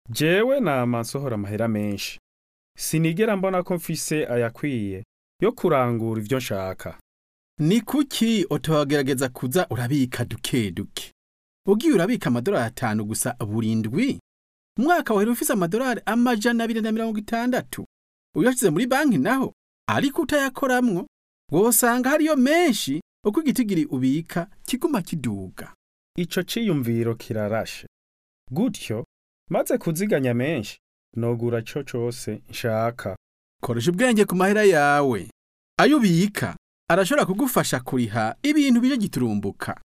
jewe nama nsohora amahera menshi sinigera mbona ko mfise ayakwiye yo kurangura ivyo nshaka ni kuki utogerageza kuza urabika duke duke ugiye urabika amadolari atanu gusa buri ndwi umwaka wahera ufise amadolari amajana abiri na mirongo itandatu uyashize muri banki naho ariko utayakoramwo wosanga hariyo menshi uko igitigiri ubika kiguma kiduga ico ciyumviro kirarashe gutyo maze kuziganya menshi nogura co cose nshaka koresha ubwenge ku mahera yawe ayo ubika arashobora kugufasha kuriha ibintu bije giturumbuka